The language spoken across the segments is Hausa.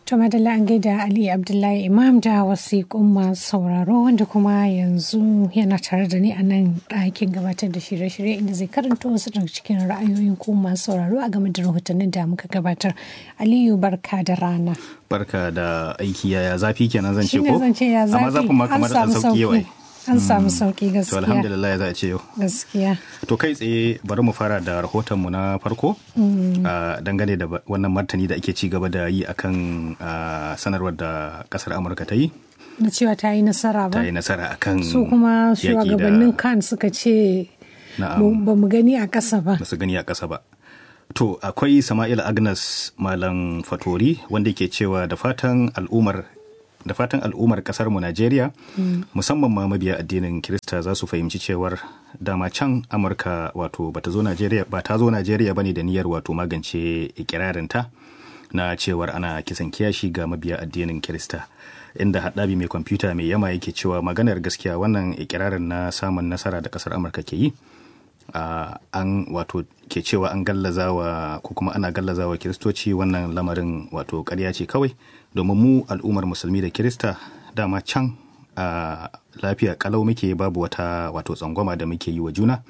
To madalla an gaida Ali Abdullahi Imam da wasiƙun masu sauraro wanda kuma yanzu yana tare da ni a nan ɗakin gabatar da shirye-shirye inda zai karanta wasu daga cikin ra'ayoyin ku masu sauraro a game da rahotannin da muka gabatar. Aliyu barka da rana. Barka da aiki yaya zafi kenan zan ce Shine ko? zan ce ya zafi Amma zafin ma kamar an ɗan samu sauki yau ai. An samu sauki To gaskiya. alhamdulillah za a ce yau. Gaskiya. To kai tsaye bari mu fara da rahotonmu na farko a dangane da ba- wannan martani da ake ci gaba da yi akan a, sanarwar da kasar Amurka ta yi Na cewa ta yi nasara ta ba. yi nasara akan Su kuma yaƙi da- shugabannin kan suka ce Na'am. ba mu gani a ƙasa ba. ba su gani a ƙasa ba. To akwai Sama'il Agnes Malam Fatori wanda ke cewa da fatan al'ummar da fatan al'ummar kasar mu Najeriya musamman ma mabiya addinin Kirista za su fahimci cewar dama can Amurka wato bata zo Najeriya ba ta zo Najeriya bane da niyyar wato magance ikirarinta na cewar ana kisan kiyashi ga mabiya addinin Kirista inda haɗabi mai kwamfuta mai yama yake cewa maganar gaskiya wannan ikirarin na samun nasara da kasar Amurka ke yi Uh, an wato ke cewa an gallazawa ko kuma ana gallazawa kiristoci wannan lamarin wato ƙarya ce kawai domin mu al'ummar musulmi da kirista dama can a lafiya kalau muke babu wata wato tsangwama da muke yi wa juna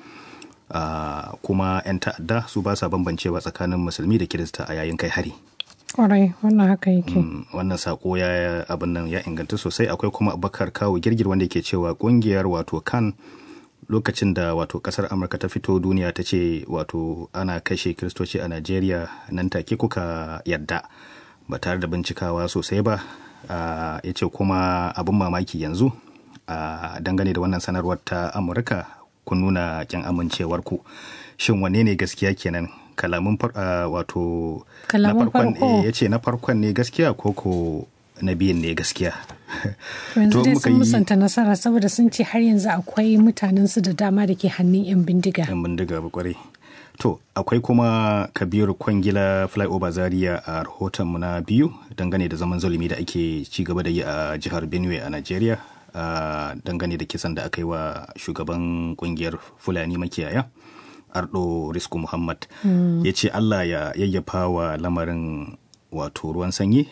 uh, kuma 'yan ta'adda su ba sa bambancewa tsakanin musulmi da kirista a yayin kai hari Kwarai wannan haka yake. Mm, wannan sako ya abin nan ya inganta sosai akwai kuma abubakar kawo girgir wanda ke cewa kungiyar wato kan lokacin da wato kasar amurka ta fito duniya ta ce wato ana kashe kiristoci a najeriya nan take kuka yadda ba tare da bincikawa sosai ba Ah, ya ce kuma abin mamaki yanzu a dangane da wannan sanarwar ta amurka kun nuna kyan amincewarku shin wanne ne gaskiya kenan kalamun far- ah, wato na Kalaman farkon farko. eh, ya ce na farkon ne gaskiya ko ko na biyun ne gaskiya To yanzu To dai muka sun yi- musanta nasara saboda sun ce har yanzu akwai mutanen su da dama da ke hannun 'yan bindiga. yan bindiga ba kwarai to akwai kuma kabiru kwangila flyover zaria a rahotonmu na biyu dangane da zaman zulumi da ake ci gaba da yi a jihar benue a nigeria a dangane da kisan da aka yi wa shugaban kungiyar fulani makiyaya ardo risku muhammad ya ce allah ya yayyafa wa lamarin wato ruwan sanyi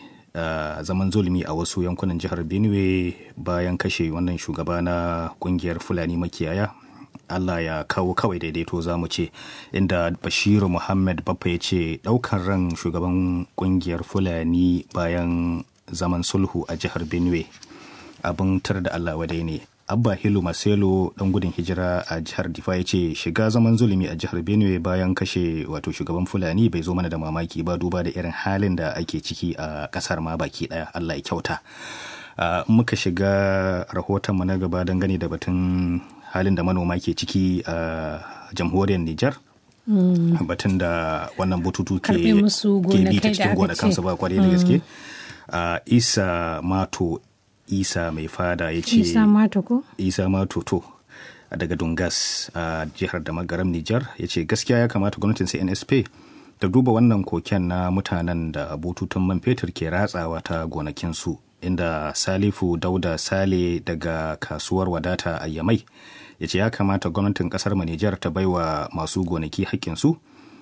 a zaman zulumi a wasu yankunan jihar benue bayan kashe wannan shugaba na kungiyar fulani makiyaya Allah ya kawo kawai daidaito za mu ce inda Bashiru Muhammad Baffa ya ce ɗaukar ran shugaban kungiyar Fulani bayan zaman sulhu a jihar Benue abin tar da Allah wadai ne. Abba Hilu Maselo ɗan gudun hijira a jihar Difa ya ce shiga zaman zulumi a jihar Benue bayan kashe wato shugaban Fulani bai zo mana da mamaki ba duba da irin halin da ake ciki a ƙasar ma baki ɗaya Allah ya kyauta. Uh, muka shiga rahotonmu na gaba dangane da batun halin da manoma ke ciki a uh, jamhuriyar Nijar. Mm. batun da wannan bututu ke Karbe musu ke bi gonakai da ta cikin aka gonakansu ce. ba kwarai da gaske. Uh, Isa Mato Isa mai fada ya ce Isa mata ko? Isa Mato to daga Dungas a jihar da magaram Nijar ya ce gaskiya ya kamata gwamnatin CNSP ta duba wannan koken na mutanen da bututun man fetur ke ratsawa ta gonakinsu inda Salifu Dauda Sale daga kasuwar wadata a Yamai ya ce ya kamata gwamnatin kasar mu Nijar ta baiwa masu gonaki haƙƙinsu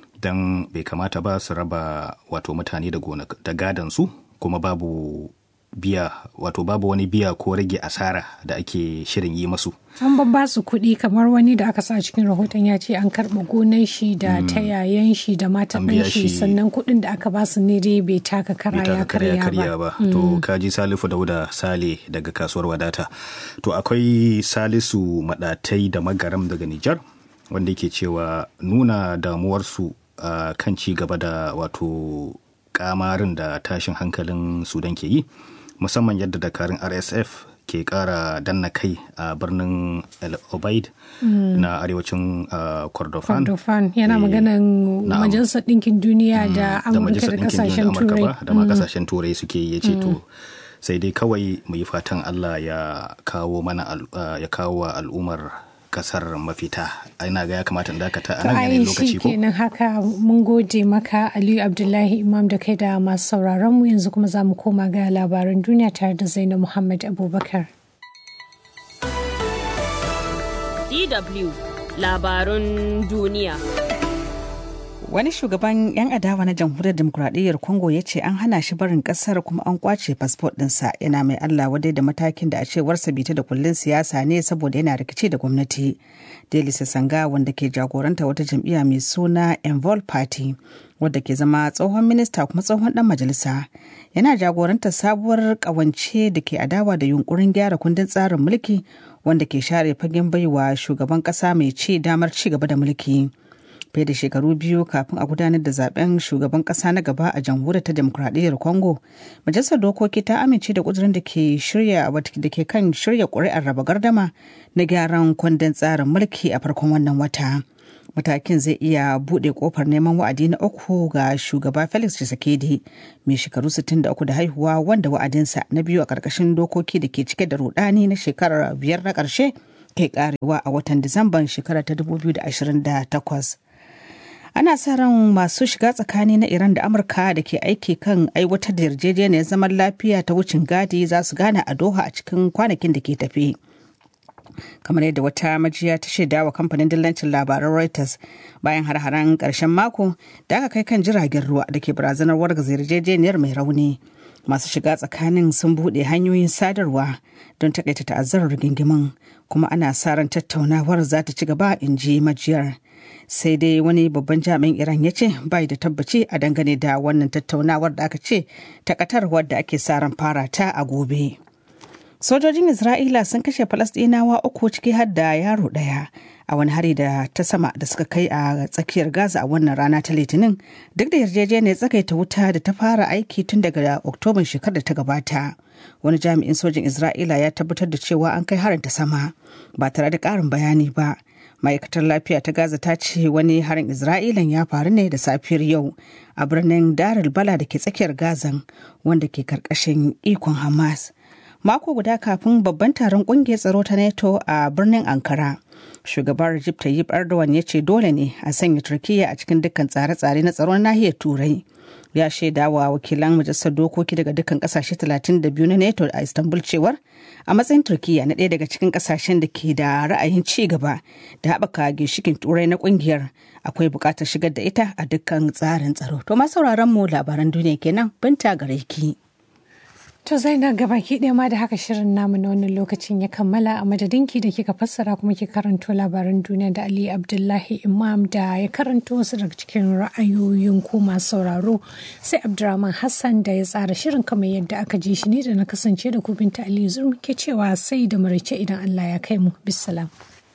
don bai kamata ba su raba wato mutane da gonak da gadansu kuma babu biya wato babu wani biya ko rage asara da ake shirin yi masu An babba su kuɗi kamar wani da aka sa cikin rahoton ya ce an karɓa gonan shi da ta yayan shi da matan An biya ɗan shi shi- sannan kuɗin da aka ba su ne dai bai taka kara bai ya taka karya karya karya ba. ba to kaji salifu dauda sale daga kasuwar wadata to akwai salisu madatai da magaram daga nijar wanda yake cewa nuna damuwarsu a kan ci gaba da wato kamarin da tashin hankalin sudan ke yi musamman yadda dakarun rsf ke kara danna kai a birnin el obaid na arewacin uh, kordofan Kordofan yana Eh, maganan na'am. majalisar ɗinkin duniya da da Amurka majalisar da ɗinkin duniya kasashen Amurka turai. ba da ma kasashen turai suke ya ce to sai dai kawai mu yi fatan Allah ya kawo mana al- uh, ya kawo wa al'ummar kasar mafita ina ga ya kamata in dakata a To nan ai yanayin shi lokaci ko kenan haka mun gode maka Aliyu Abdullahi Imam da kai da masu sauraron mu yanzu kuma za mu koma ga labaran duniya tare da Zainab Muhammad Abubakar. DW labarun duniya. Wani shugaban 'yan adawa na jamhuriyar demokuraɗiyyar Congo ya ce an hana shi barin ƙasar kuma an kwace fasfot ɗinsa yana mai Allah wadai da matakin da a cewarsa bita da kullun siyasa ne saboda yana rikici da gwamnati. Deli Sanga wanda ke jagoranta wata jam'iyya mai suna Envol Party wadda ke zama tsohon minista kuma tsohon dan majalisa yana jagorantar sabuwar kawance da ke adawa da yunkurin gyara kundin tsarin mulki wanda ke share fagen baiwa shugaban kasa mai ci damar ci gaba da mulki. fiye da shekaru biyu kafin a gudanar da zaben shugaban kasa na gaba a jamhuriyar ta demokuraɗiyyar congo majalisar dokoki ta amince da kudurin da ke shirya da ke kan shirya ƙuri'ar raba gardama na gyaran kundin tsarin mulki a farkon wannan wata matakin zai iya buɗe kofar neman wa'adi na uku ga shugaba felix tshisekedi mai shekaru 63 da haihuwa wanda wa'adinsa na biyu a ƙarƙashin dokoki da ke cike da rudani na shekarar biyar na ƙarshe kai karewa a watan disamban shekarar ta 2028 ana sa ran masu shiga tsakani na iran da amurka da ke aiki kan aiwatar da yarjejeniyar zaman lafiya ta wucin gadi za su gana a doha a cikin kwanakin da ke tafi kamar yadda wata majiya ta shaida wa kamfanin dillancin labaran reuters bayan har-haren karshen mako da aka kai kan jiragen ruwa da ke barazanar wargaza yarjejeniyar mai rauni masu shiga tsakanin sun buɗe hanyoyin sadarwa don takaita ta'azzarar rigingimin kuma ana sa ran tattaunawar za ta ci gaba in ji majiyar sai dai wani babban jami'in iran ya ce bai da tabbaci a dangane da wannan tattaunawar da aka ce takatar wadda ake sa ran fara ta a gobe sojojin isra'ila sun kashe falasɗinawa uku ciki har da yaro ɗaya a wani hari da ta sama da suka kai a tsakiyar gaza a wannan rana ta litinin duk da yarjejeniyar tsakaita wuta da ta fara aiki tun daga oktoban shekarar da ta gabata wani jami'in sojin isra'ila ya tabbatar da cewa an kai harin ta sama ba tare da ƙarin bayani ba ma'aikatar lafiya ta gaza ta ce wani harin isra'ilan ya faru ne da safiyar yau a birnin darul bala da ke tsakiyar gazan wanda ke karkashin ikon hamas mako guda kafin babban taron kungiyar tsaro ta nato a birnin ankara shugaban Recep Tayyip Erdogan ya ce dole ne a sanya Turkiyya a cikin dukkan tsare-tsare na tsaron nahiyar Turai. Ya shaida wa wakilan majalisar dokoki daga dukkan kasashe 32 na NATO a Istanbul cewar a matsayin Turkiyya na ɗaya daga cikin kasashen da ke da ra'ayin ci gaba da haɓaka ginshikin Turai na kungiyar akwai buƙatar shigar da ita a dukkan tsarin tsaro. To ma sauraron mu labaran duniya kenan binta gare ki. To Zainab gabaki ɗaya ma da haka shirin namu na wannan lokacin ya kammala a madadinki da kika fassara kuma ki karanto labaran duniya da Ali Abdullahi Imam da ya karanto wasu daga cikin ra'ayoyin ku masu sauraro sai Abdurrahman Hassan da ya tsara shirin kamar yadda aka ji shi ne da na kasance da ku binta Ali Zurmi ke cewa sai da marice idan Allah ya kai mu bisalam.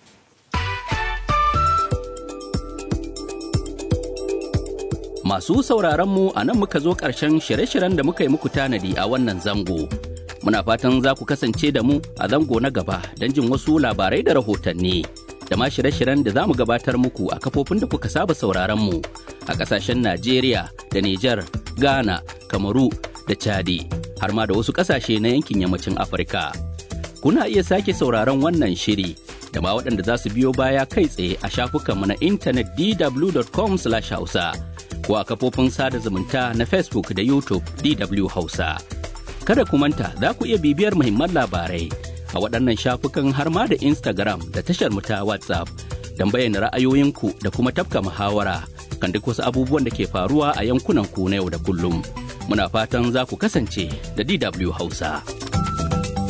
Masu sauraronmu a nan muka zo ƙarshen shirye-shiryen da muka yi muku tanadi a wannan zango. Muna fatan za ku kasance da mu a zango na gaba don jin wasu labarai da rahotanni. Da ma shirye-shiryen da za mu gabatar muku a kafofin da kuka saba sauraronmu a ƙasashen Najeriya da Nijar, Ghana, Kamaru da Chadi, har ma da wasu ƙasashe na yankin yammacin Afirka. Kuna iya sake sauraron wannan shiri da ma waɗanda za su biyo baya kai tsaye a shafukanmu na intanet dw.com/hausa. ko a kafofin sada zumunta na Facebook da YouTube DW Hausa. Kada ku manta za ku iya bibiyar muhimman labarai a waɗannan shafukan har ma da Instagram da tashar ta WhatsApp don bayyana ra'ayoyinku da kuma tafka muhawara kan duk wasu abubuwan da ke faruwa a yankunan ku na yau da kullum. Muna fatan za ku kasance da DW Hausa.